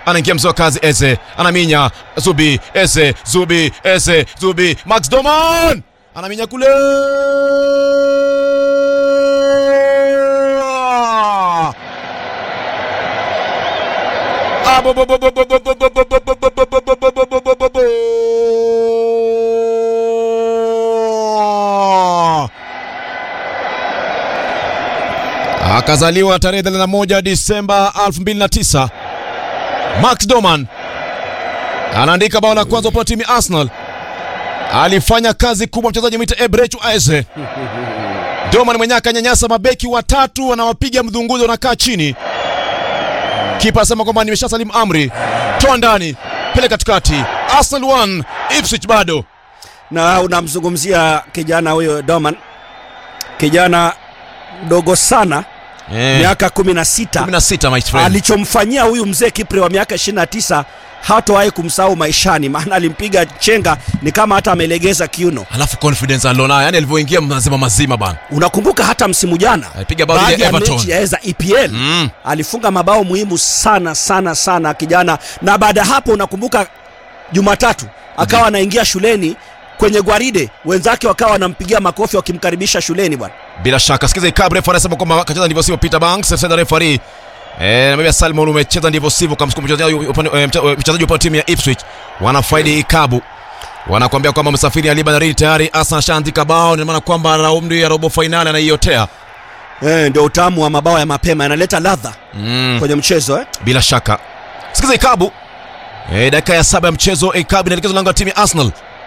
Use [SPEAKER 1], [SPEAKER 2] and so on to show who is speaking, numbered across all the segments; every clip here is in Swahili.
[SPEAKER 1] anaingia mzee wa kazi Eze, anaminya Zubi, Eze, Zubi, Eze, Zubi, Max Doman anaminya kule akazaliwa tarehe 31 Disemba 2009. Max Doman anaandika bao la kwanza kwa timu ya Arsenal. Alifanya kazi kubwa mchezaji mwite Ebrechu Eze. Doman mwenyewe akanyanyasa mabeki watatu, wanawapiga mdhunguzi, wanakaa chini. Kipa asema kwamba nimesha salimu amri, toa ndani, pele katikati. Arsenal 1 Ipswich bado.
[SPEAKER 2] na unamzungumzia kijana huyo Doman, kijana mdogo sana
[SPEAKER 1] Eh,
[SPEAKER 2] miaka 16
[SPEAKER 1] 16 my friend.
[SPEAKER 2] alichomfanyia huyu mzee Kipre wa miaka 29 hatowahi kumsahau maishani, maana alimpiga chenga ni kama hata amelegeza kiuno.
[SPEAKER 1] Alafu confidence alionayo, yani alivyoingia mazima mazima bana.
[SPEAKER 2] Unakumbuka hata msimu jana
[SPEAKER 1] Alipiga bao
[SPEAKER 2] baadhi
[SPEAKER 1] dhidi ya
[SPEAKER 2] ya
[SPEAKER 1] Everton.
[SPEAKER 2] mechi ya za EPL
[SPEAKER 1] Mm.
[SPEAKER 2] alifunga mabao muhimu sana sana sana kijana, na baada ya hapo unakumbuka Jumatatu akawa anaingia shuleni kwenye gwaride, wenzake wakawa wanampigia makofi wakimkaribisha shuleni bwana.
[SPEAKER 1] Bila shaka sikiza ikabu refa anasema kwamba kacheza ndivyo sivyo Peter Banks sasa referee eh namwambia Salmon umecheza ndivyo sivyo kamsukuma mchezaji upande eh, mche- mchezaji upande wa timu ya Ipswich wanafaidi ikabu wanakuambia kwamba msafiri Ali Banari tayari Arsenal ashaandika bao ni maana kwamba raundi ya robo finali anaiotea
[SPEAKER 2] Eh, ndio utamu wa mabao ya mapema yanaleta ladha
[SPEAKER 1] mm.
[SPEAKER 2] kwenye mchezo eh?
[SPEAKER 1] bila shaka sikiza ikabu eh, dakika ya saba ya mchezo ikabu inaelekezwa lango la timu ya Arsenal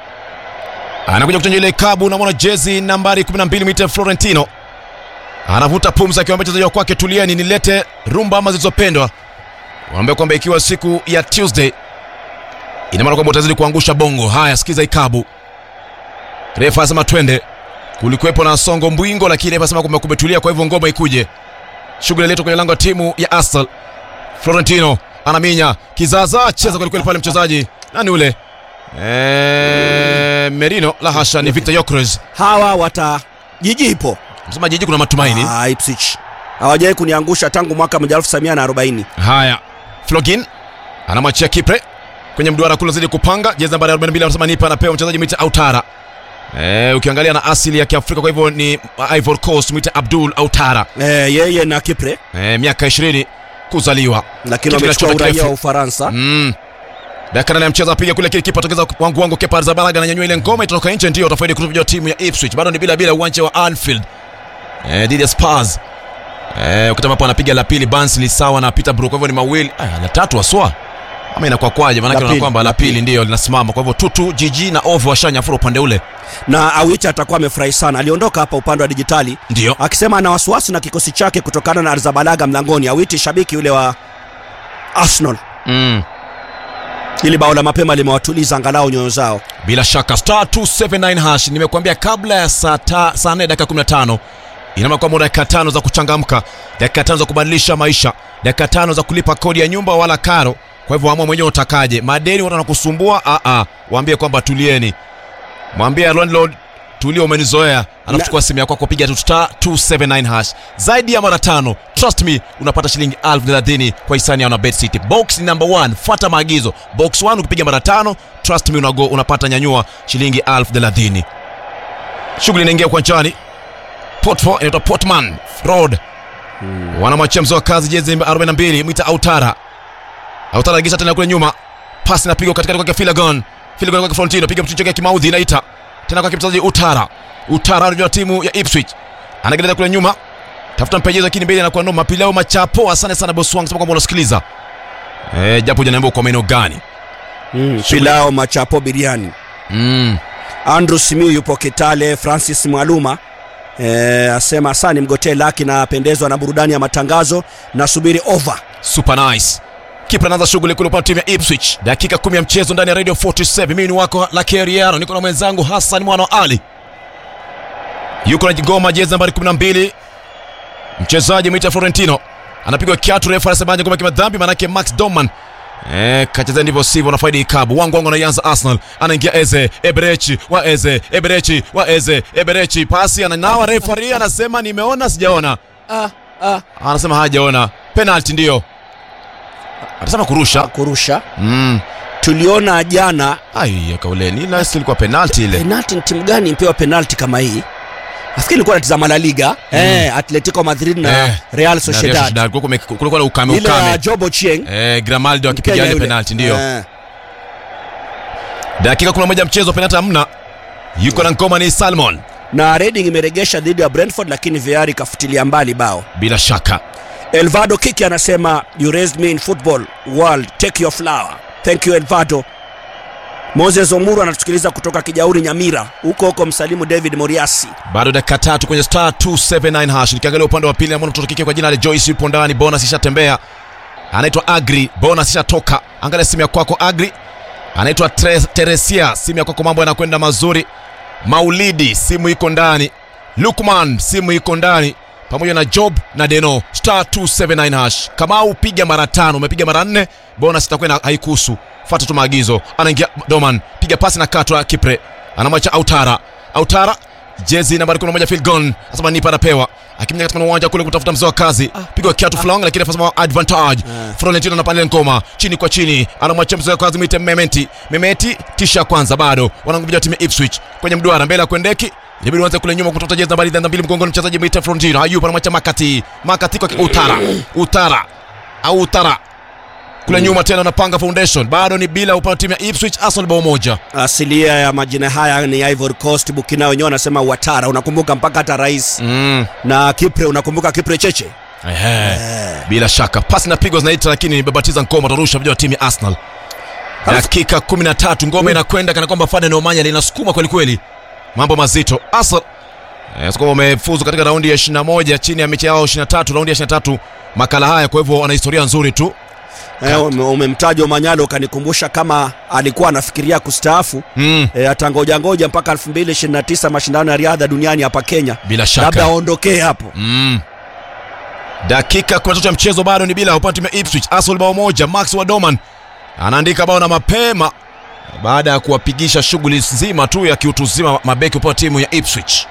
[SPEAKER 1] anakuja kuchanja ile ikabu unamwona jezi nambari 12 mita Florentino anavuta pumzi akiwaambia wachezaji wa kwake tulieni nilete rumba ama zilizopendwa wanaambia kwamba ikiwa siku ya Tuesday ina maana kwamba utazidi kuangusha bongo haya sikiza ikabu refa asema twende kulikuwepo na songo mbwingo lakini refa asema kwamba kumetulia kwa hivyo ngoma ikuje shughuli iletwa kwenye lango la timu ya Arsenal Florentino anaminya kizaza cheza kwelikweli pale mchezaji nani ule Eh, Merino la hasha ni Victor Yokres
[SPEAKER 2] Hawa wata jiji ipo
[SPEAKER 1] msema jiji kuna matumaini
[SPEAKER 2] ah, Ipswich hawajawahi kuniangusha tangu mwaka 1940
[SPEAKER 1] haya Flogin anamwachia Kipre kwenye mduara kule zidi kupanga jezi nambari 42 anasema nipa anapewa mchezaji mwite Autara eh, ukiangalia na asili ya Kiafrika kwa hivyo ni Ivory Coast mwite Abdul Autara
[SPEAKER 2] eh, yeye na Kipre
[SPEAKER 1] eh, miaka 20 kuzaliwa
[SPEAKER 2] lakini
[SPEAKER 1] Kitu
[SPEAKER 2] wamechukua
[SPEAKER 1] kinachoza
[SPEAKER 2] uraia
[SPEAKER 1] kirefu.
[SPEAKER 2] wa Ufaransa
[SPEAKER 1] Mm. Dakika nane ya mchezo apiga kule kile kipa tokeza wangu wangu Kepa Arrizabalaga ananyanyua ile ngoma itatoka nje ndio utafaidi kutupiga timu ya Ipswich. Bado ni bila bila uwanja wa Anfield. Eh, dhidi ya Spurs. Eh, ukitama hapo anapiga la pili Barnsley sawa na Peterborough kwa hivyo ni mawili. Ah, la tatu aswa. Ama inakuwa kwaje? Maana
[SPEAKER 2] La
[SPEAKER 1] yake
[SPEAKER 2] pili,
[SPEAKER 1] kwamba la
[SPEAKER 2] la
[SPEAKER 1] pili
[SPEAKER 2] pili.
[SPEAKER 1] ndio linasimama. Kwa hivyo Tutu, Jiji na Ovo washanyafura upande ule.
[SPEAKER 2] na Awicha atakuwa amefurahi sana. Aliondoka hapa upande wa dijitali
[SPEAKER 1] Ndio.
[SPEAKER 2] akisema ana wasiwasi na kikosi chake kutokana na Arzabalaga mlangoni. Awiti shabiki yule wa Arsenal,
[SPEAKER 1] Mm.
[SPEAKER 2] ili bao la mapema limewatuliza angalau nyoyo zao.
[SPEAKER 1] Bila shaka star 279 hash nimekuambia kabla ya saa ta- saa 4 dakika 15 ina maana kwamba una dakika tano za kuchangamka, dakika tano za kubadilisha maisha, dakika tano za kulipa kodi ya nyumba wala karo. Kwa hivyo amua mwenyewe utakaje. Madeni watu wanakusumbua, a a, waambie kwamba tulieni. Mwambie landlord tulia, umenizoea. Anakuchukua simu yako kupiga tu star 279 hash. Zaidi ya mara tano, trust me, unapata shilingi elfu thelathini kwa hisani ya Bet City. Box ni number 1, fuata maagizo. Box 1 ukipiga mara tano, trust me, unago, unapata nyanyua shilingi elfu thelathini. Shughuli inaingia uwanjani. Portfo inaitwa Portman Road. Wanamwachia mzoa kazi jezi 42 mwita Autara. Autara agisha tena kule nyuma. Pasi inapigwa katikati kwake Filagon. Filagon kwake Florentino piga mtu chake kimaudhi inaita. Tena kwake mchezaji Utara. Utara anajua timu ya Ipswich. Anageleza kule nyuma. Tafuta mpejezo lakini mbele anakuwa noma. Pilao machapo asante sana boss wangu sema kwamba unasikiliza. Eh, japo hujaniambia kwa maeneo gani.
[SPEAKER 2] Mm, pilao machapo biriani.
[SPEAKER 1] Mm.
[SPEAKER 2] Andrew Simiu yupo Kitale. Francis Mwaluma e, asema asani mgotee laki na apendezwa na burudani ya matangazo na subiri over.
[SPEAKER 1] Super nice. Kipa anaanza shughuli kule upande wa timu ya Ipswich. Dakika kumi ya mchezo ndani ya Radio 47. Mimi ni wako Lucky Ariano, niko na mwenzangu Hassan Mwana wa Ali. Yuko na jigoma jezi nambari 12. Mchezaji mwita Florentino. Anapigwa kiatu refa anasemaje kwamba kimadhambi manake Max Doman. Eh, kacheza ndivyo sivyo na faidi ikabu. Wangu wangu anaanza Arsenal. Anaingia Eze, Eberechi, wa Eze, Eberechi, wa Eze, Eberechi. Pasi ananawa referee anasema nimeona sijaona.
[SPEAKER 2] Ah, ah.
[SPEAKER 1] Anasema hajaona. Penalty ndio. atasema kurusha
[SPEAKER 2] kurusha
[SPEAKER 1] mm.
[SPEAKER 2] tuliona jana
[SPEAKER 1] ai ya kauleni na ilikuwa penalti ile
[SPEAKER 2] penalti ni timu gani impewa penalti kama hii nafikiri ilikuwa natizama la liga eh, atletico madrid na
[SPEAKER 1] Eh,
[SPEAKER 2] real
[SPEAKER 1] Na Real
[SPEAKER 2] sociedad
[SPEAKER 1] Sociedad, kulikuwa kume- kulikuwa na ukame
[SPEAKER 2] ile ya
[SPEAKER 1] ukame
[SPEAKER 2] jobo chieng
[SPEAKER 1] eh, Grimaldo akipiga
[SPEAKER 2] Mkenya
[SPEAKER 1] ile
[SPEAKER 2] yule.
[SPEAKER 1] penalti ndio
[SPEAKER 2] Eh,
[SPEAKER 1] dakika 11 mchezo penalti hamna yuko na ngoma ni Salmon
[SPEAKER 2] na Reading imeregesha dhidi ya Brentford lakini VAR ikafutilia mbali bao.
[SPEAKER 1] bila shaka
[SPEAKER 2] Elvado Kiki anasema you raised me in football world take your flower. Thank you Elvado. Moses Omuru anatusikiliza kutoka Kijauri Nyamira, huko huko msalimu David Moriasi.
[SPEAKER 1] bado dakika tatu kwenye star 279 hash nikiangalia upande wa pili namwona mtoto kike kwa jina la Joyce yupo ndani bonus ishatembea anaitwa Agri bonus ishatoka angalia simu ya kwako Agri anaitwa Tre- Teresia simu ya kwako mambo yanakwenda mazuri Maulidi simu iko ndani Lukman simu iko ndani pamoja na Job na Deno star 279 hash kama upiga mara tano umepiga mara nne bonus itakuwa ina- haikuhusu fuata tu maagizo anaingia Doman piga pasi na katwa Kipre anamwacha Autara Autara jezi nambari 11 field goal asema nipa anapewa akimnya katika uwanja kule kutafuta mzee wa kazi pigwa kiatu fulani lakini afasema advantage Florentino anapanda ngoma chini kwa chini anamwacha mzee wa kazi mwite Mementi Mementi tisha kwanza bado wananguja timu ya Ipswich kwenye mduara mbele ya kwendeki Inabidi uanze kule nyuma kutoka jezi nambari mbili mgongoni mchezaji mwite Florentino Ayup anamwacha Makati Makati kwa Utara Utara au Utara kule nyuma tena anapanga foundation bado ni bila upande wa timu ya Ipswich Arsenal bao moja
[SPEAKER 2] Asilia ya majina haya ni Ivory Coast, Burkina wenyewe wanasema Watara. Unakumbuka mpaka hata rais
[SPEAKER 1] mm.
[SPEAKER 2] na Kipre, unakumbuka Kipre Cheche?
[SPEAKER 1] Ehe. bila shaka pasi na pigwa zinaita lakini imebatiza ngoma tarusha vijana wa timu ya Arsenal dakika 13 ngoma inakwenda kana kwamba Fane Nomanya linasukuma kweli kweli mambo mazito Arsenal eh, sasa wamefuzu katika raundi ya 21 chini ya mechi yao 23 raundi ya 23 makala haya kwa hivyo wana historia nzuri tu
[SPEAKER 2] Eh, ume- umemtaja Omanyalo ukanikumbusha kama alikuwa anafikiria kustaafu
[SPEAKER 1] mm.
[SPEAKER 2] e, atangoja ngoja mpaka 2029 mashindano ya riadha duniani hapa Kenya,
[SPEAKER 1] bila shaka
[SPEAKER 2] labda aondokee hapo.
[SPEAKER 1] Mm. Dakika 13 ya mchezo bado ni bila upande wa timu ya Ipswich. Arsenal bao moja, Max Wadoman anaandika bao na mapema baada ya kuwapigisha shughuli nzima tu ya kiutu uzima mabeki upande wa timu ya Ipswich.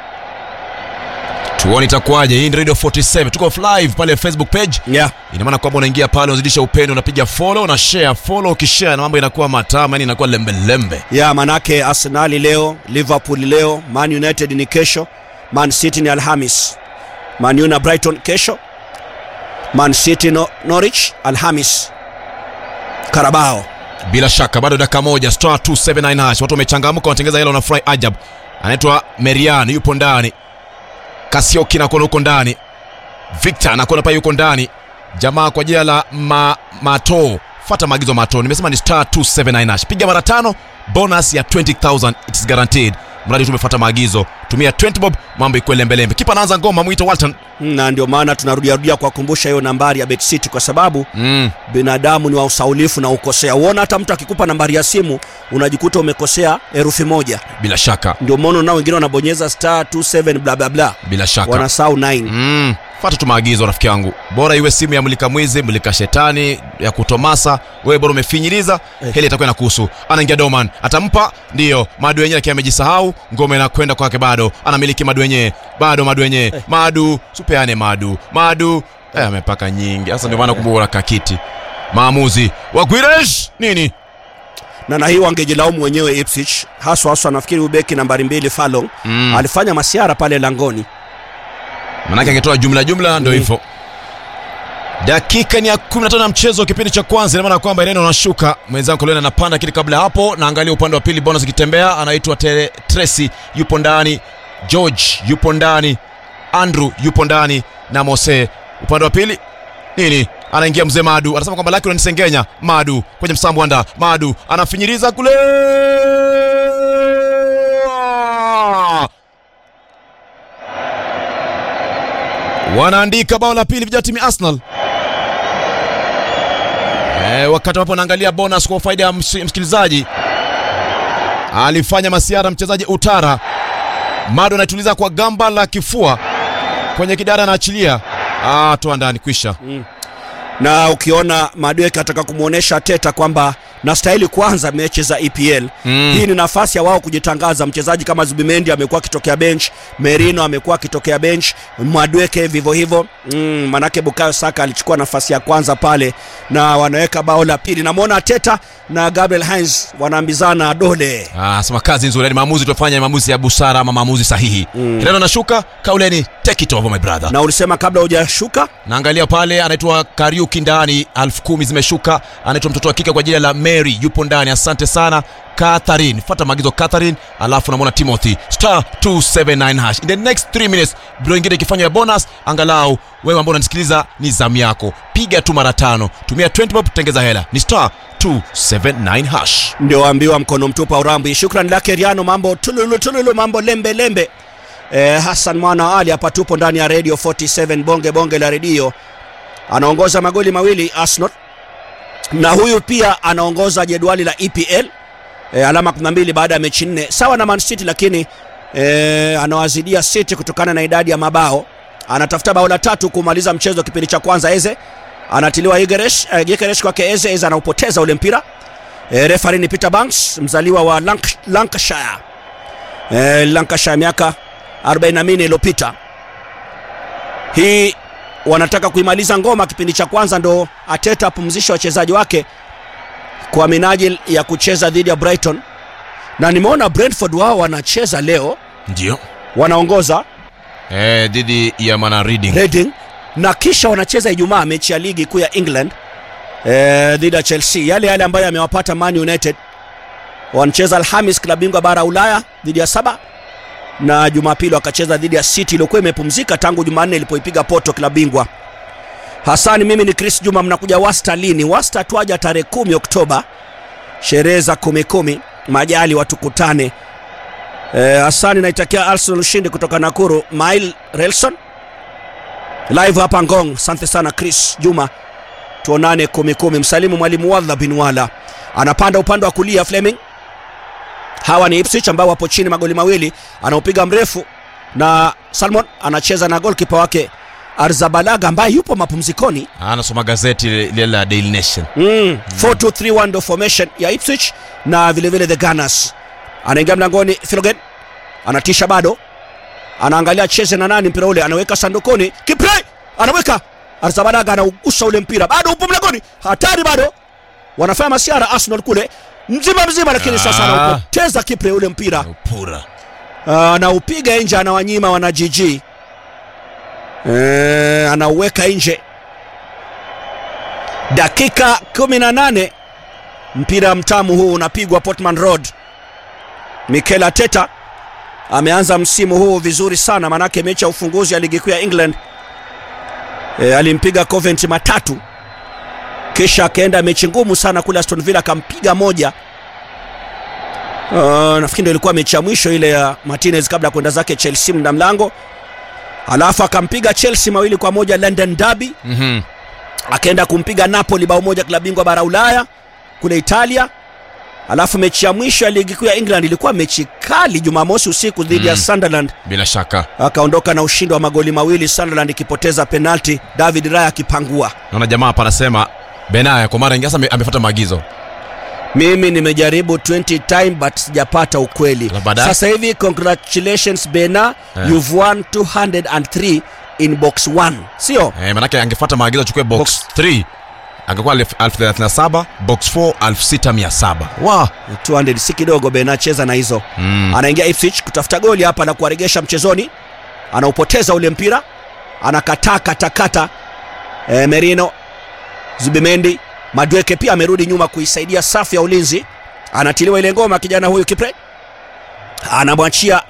[SPEAKER 1] Tuone itakuwaje. Hii ni Radio 47. Tuko live pale Facebook page.
[SPEAKER 2] Yeah.
[SPEAKER 1] Ina maana kwamba unaingia pale unazidisha upendo, unapiga follow na share. Follow ukishare na mambo inakuwa matamu, yani inakuwa lembe lembe.
[SPEAKER 2] ya manake Arsenali leo, Liverpool leo, Man United ni kesho, Man City ni Alhamis, Man U na Brighton kesho, Man City no, Norwich Alhamis, Carabao
[SPEAKER 1] bila shaka bado dakika moja star 279 hash watu wamechangamka wanatengeza hela wanafurahi ajab anaitwa merian yupo ndani kasioki nakuona huko ndani victor nakuona pale yuko ndani jamaa kwa jina la ma, mato fata maagizo mato nimesema ni star 279 hash piga mara tano bonus ya 20000 it's guaranteed mradi tumefuata maagizo tumia 20 bob mambo ikuwe lembelembe kipa anaanza ngoma mwito walton
[SPEAKER 2] na ndio maana tunarudiarudia kuwakumbusha hiyo nambari ya Bet City kwa sababu
[SPEAKER 1] mm.
[SPEAKER 2] binadamu ni wa usaulifu na ukosea. Uona hata mtu akikupa nambari ya simu unajikuta umekosea herufi moja.
[SPEAKER 1] bila shaka
[SPEAKER 2] Ndio maana nao wengine wanabonyeza star 27 bla bla bla,
[SPEAKER 1] bila shaka
[SPEAKER 2] wanasahau 9
[SPEAKER 1] Mm, fata tu maagizo rafiki yangu, bora iwe simu ya mlika mwizi, mlika shetani, ya kutomasa. Wewe bora umefinyiliza,
[SPEAKER 2] Eh.
[SPEAKER 1] heli itakuwa inakuhusu. Anaingia Doman, atampa ndio madu wenyewe, akiwa amejisahau, ngome inakwenda kwake, bado anamiliki madu wenyewe, bado madu wenyewe, madu supeane, madu madu eh, amepaka nyingi. Sasa ndio maana kumbuka kakiti maamuzi wa Guiresh nini
[SPEAKER 2] na na hii wangejilaumu wenyewe Ipswich, haswa haswa nafikiri ubeki nambari mbili Fallon
[SPEAKER 1] mm.
[SPEAKER 2] alifanya masiara pale langoni.
[SPEAKER 1] manake angetoa jumla jumla ndio
[SPEAKER 2] Mm.
[SPEAKER 1] hivyo dakika ni ya 15 ya mchezo kipindi cha kwanza ina maana kwamba neno anashuka mwenzangu leo anapanda lakini kabla ya hapo naangalia upande wa pili bonus ikitembea anaitwa Tere- Tracy yupo ndani George yupo ndani Andrew yupo ndani na Mose upande wa pili nini anaingia mzee Madu anasema kwamba laki unanisengenya Madu kwenye msambo anda Madu anafinyiriza kule wanaandika bao la pili vijana timu ya Arsenal. E, wakati ambapo naangalia bonus kwa faida ya ms- msikilizaji, alifanya masiara mchezaji Utara Mado anaituliza kwa gamba la kifua kwenye kidara, anaachilia ah, toa ndani, kwisha
[SPEAKER 2] na ukiona Madueke ataka kumwonyesha Teta kwamba na stahili kuanza mechi za EPL.
[SPEAKER 1] Mm.
[SPEAKER 2] Hii ni nafasi ya wao kujitangaza. Mchezaji kama Zubimendi amekuwa akitokea bench, Merino amekuwa akitokea bench, Mwadweke vivyo hivyo. Mm, manake Bukayo Saka alichukua nafasi ya kwanza pale na wanaweka bao la pili. Namwona Teta na Gabriel Heinz wanaambizana dole.
[SPEAKER 1] Ah, sema kazi nzuri, yani maamuzi tufanya ni maamuzi ya busara ama maamuzi sahihi. Mm. Kireno anashuka, Kauleni take it over my brother.
[SPEAKER 2] Na ulisema kabla hujashuka
[SPEAKER 1] Naangalia pale anaitwa Kariuki ndani, elfu kumi zimeshuka. Anaitwa mtoto wa kike kwa jina la Mary yupo ndani. Asante sana Catherine, fuata maagizo Catherine, alafu namwona Timothy star 279 hash. In the next 3 minutes draw ingine ikifanywa ya bonus, angalau wewe ambao unanisikiliza ni zamu yako, piga tu mara tano, tumia 20 bob tengeza hela, ni star 279 hash.
[SPEAKER 2] ndio ambiwa mkono mtupu aurambi. Shukran lake Riano, mambo tululu tululu, mambo lembe lembe. Eh, Hassan mwana Ali hapa tupo ndani ya Radio 47 bonge bonge la redio, anaongoza magoli mawili Arsenal, na huyu pia anaongoza jedwali la EPL eh, alama 12 baada ya mechi nne, sawa na Man City, lakini eh, anawazidia City kutokana na idadi ya mabao. Anatafuta bao la tatu kumaliza mchezo kipindi cha kwanza. Eze anatiliwa Igeresh, eh, Gyökeres kwake Eze, Eze anaupoteza ule mpira E, refari ni Peter Banks mzaliwa wa Lank Lancashire. E, Lancashire miaka 44 iliyopita. Hii wanataka kuimaliza ngoma kipindi cha kwanza, ndo Ateta apumzisha wachezaji wake kwa minajili ya kucheza dhidi ya Brighton, na nimeona Brentford wao wanacheza leo,
[SPEAKER 1] Ndio.
[SPEAKER 2] wanaongoza
[SPEAKER 1] Eh, dhidi ya Mana Reading.
[SPEAKER 2] Reading na kisha wanacheza Ijumaa mechi ya ligi kuu ya England eh, dhidi ya Chelsea, yale yale ambayo yamewapata Man United. Wanacheza Alhamis klabu bingwa bara Ulaya dhidi ya Saba na Jumapili wakacheza dhidi ya City iliyokuwa imepumzika tangu Jumanne ilipoipiga Porto klabu bingwa. Hasani, mimi ni Chris Juma, mnakuja Wasta lini? Wasta twaja tarehe kumi Oktoba, sherehe za kumi kumi, majali watukutane. Eh, Hasani naitakia Arsenal ushindi kutoka Nakuru. Mail Relson live hapa Ngong. Asante sana Chris Juma, tuonane kumi kumi. Msalimu mwalimu Wadha bin Wala anapanda upande wa kulia. Fleming hawa ni Ipswich ambao wapo chini magoli mawili, anaopiga mrefu na Salmon anacheza na golkipa wake Arzabalaga ambaye yupo mapumzikoni.
[SPEAKER 1] Anasoma gazeti lile la Daily Nation.
[SPEAKER 2] Mm. 4-2-3-1 ndo formation ya Ipswich na vile vile the Gunners. Anaingia mlangoni Filogen. Anatisha bado. Anaangalia cheze na nani mpira ule anaweka sandukoni. Kipre anaweka. Arzabalaga anaugusa ule mpira. Bado upo mlangoni. Hatari bado. Wanafanya masiara Arsenal kule. Mzima mzima lakini sasa
[SPEAKER 1] Ah.
[SPEAKER 2] anaupoteza Kipre ule mpira.
[SPEAKER 1] Upura.
[SPEAKER 2] Ah, anaupiga nje anawanyima wana GG. Eh, anauweka nje. Dakika 18 mpira mtamu huu unapigwa Portman Road. Mikel Arteta ameanza msimu huu vizuri sana, manake mechi ya ufunguzi ya ligi kuu ya England e, alimpiga Coventry matatu, kisha akaenda mechi ngumu sana kule Aston Villa akampiga moja. Uh, nafikiri ndio ilikuwa mechi ya mwisho ile ya Martinez kabla ya kwenda zake Chelsea mda mlango, alafu akampiga Chelsea mawili kwa moja London Derby
[SPEAKER 1] Mhm.
[SPEAKER 2] akaenda kumpiga Napoli bao moja klabu bingwa bara Ulaya kule Italia. Alafu mechi ya mwisho ya ligi kuu ya England ilikuwa mechi kali Jumamosi usiku dhidi ya
[SPEAKER 1] Mm.
[SPEAKER 2] Sunderland,
[SPEAKER 1] Bila shaka.
[SPEAKER 2] akaondoka na ushindi wa magoli mawili, Sunderland ikipoteza penalti, David Raya akipangua.
[SPEAKER 1] Naona jamaa hapa anasema Benaya kwa mara nyingine sasa ame- amefuata maagizo.
[SPEAKER 2] Mimi nimejaribu 20 time but sijapata ukweli.
[SPEAKER 1] Na baadaye?
[SPEAKER 2] Sasa hivi congratulations Bena,
[SPEAKER 1] Eh.
[SPEAKER 2] you've won 203 in box 1, sio?
[SPEAKER 1] Eh, manake angefuata maagizo achukue box
[SPEAKER 2] Box.
[SPEAKER 1] 3 angekuwa elfu elfu thelathini na saba box 4 elfu sita mia saba wa
[SPEAKER 2] 200 si kidogo Bena, cheza na hizo.
[SPEAKER 1] mm.
[SPEAKER 2] anaingia Ipswich kutafuta goli hapa na kuwaregesha mchezoni, anaupoteza ule mpira, anakataa katakata. E, Merino Zubimendi Madweke pia amerudi nyuma kuisaidia safu ya ulinzi, anatiliwa ile ngoma kijana huyu Kipre, anamwachia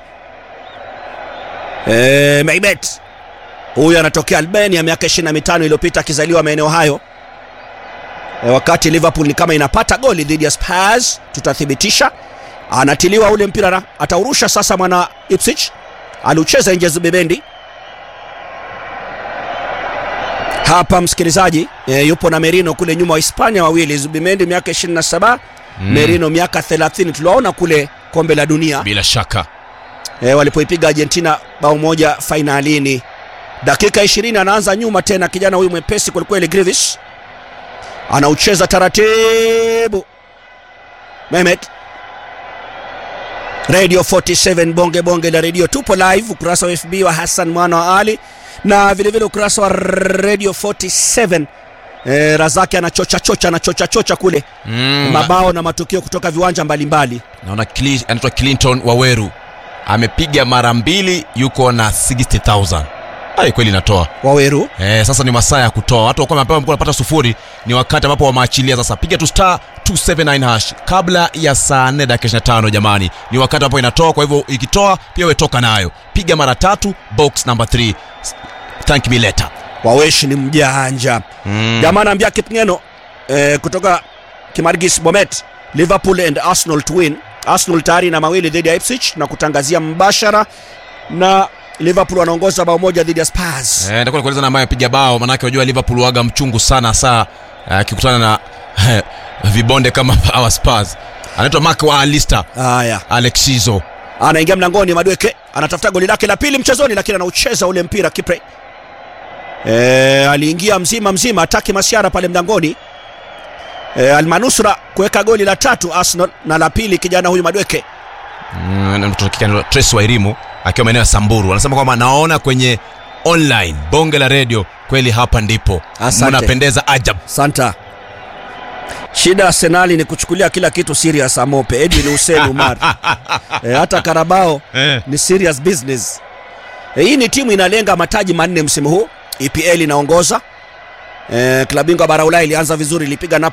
[SPEAKER 2] e, Meibet huyu anatokea Albania, miaka 25 iliyopita akizaliwa maeneo hayo. E, wakati Liverpool ni kama inapata goli dhidi ya Spurs, tutathibitisha anatiliwa ule mpira na ataurusha sasa mwana Ipswich aliucheza nje Zubimendi hapa msikilizaji e, yupo na Merino kule nyuma wa Hispania wawili Zubimendi miaka 27
[SPEAKER 1] Mm.
[SPEAKER 2] Merino miaka 30 tuliwaona kule kombe la dunia
[SPEAKER 1] bila shaka
[SPEAKER 2] e, walipoipiga Argentina bao moja fainalini dakika 20 anaanza nyuma tena kijana huyu mwepesi kwelikweli Grivis anaucheza taratibu Mehmet Radio 47 bonge bonge la radio, tupo live ukurasa wa FB wa Hassan mwana wa Ali na vilevile ukurasa wa Radio 47 e, Razaki anachocha chocha anachocha chocha kule
[SPEAKER 1] Mm,
[SPEAKER 2] mabao na matukio kutoka viwanja mbalimbali.
[SPEAKER 1] naona Cli- anaitwa Clinton Waweru amepiga mara mbili, yuko na 60000 ai kweli inatoa
[SPEAKER 2] Waweru
[SPEAKER 1] Eh, sasa ni masaa ya kutoa. Watu wakuwa mapema mlikuwa wanapata sufuri, ni wakati ambapo wamaachilia sasa. Piga tu star 279 hash kabla ya saa 4 dakika 25 jamani. Ni wakati ambapo inatoa, kwa hivyo ikitoa pia wewe toka nayo. Piga mara tatu box number 3. Thank me later.
[SPEAKER 2] Waweshi ni mjanja
[SPEAKER 1] Mm.
[SPEAKER 2] jamaa anaambia Kipngeno eh, kutoka Kimargis Bomet, Liverpool and Arsenal to win. Arsenal tayari na mawili dhidi ya Ipswich na kutangazia mbashara, na Liverpool wanaongoza bao moja dhidi ya Spurs.
[SPEAKER 1] Eh, nitakuwa kueleza na ambaye apiga bao, manake unajua Liverpool waga mchungu sana saa akikutana na vibonde kama our Spurs. Anaitwa Mark wa Alistair
[SPEAKER 2] Haya,
[SPEAKER 1] Alexizo.
[SPEAKER 2] anaingia mlangoni, Madweke anatafuta goli lake la pili mchezoni, lakini anaucheza ule mpira Kipre. E, aliingia mzima mzima, ataki masiara pale mlangoni. E, Almanusra kuweka goli la tatu Arsenal na la pili kijana huyu Madweke.
[SPEAKER 1] Mm, mtoto kike anaitwa Trace Wairimu akiwa maeneo ya Samburu anasema kwamba naona kwenye online bonge la redio kweli, hapa ndipo
[SPEAKER 2] Asante.
[SPEAKER 1] mnapendeza ajab.
[SPEAKER 2] Santa. Shida ya Arsenali ni kuchukulia kila kitu serious Amope. Edwin Hussein Umar. e, hata Karabao
[SPEAKER 1] Eh.
[SPEAKER 2] ni serious business. E, hii ni timu inalenga mataji manne msimu huu. EPL inaongoza. E, klabu bingwa bara Ulaya ilianza vizuri, ilipiga Napoli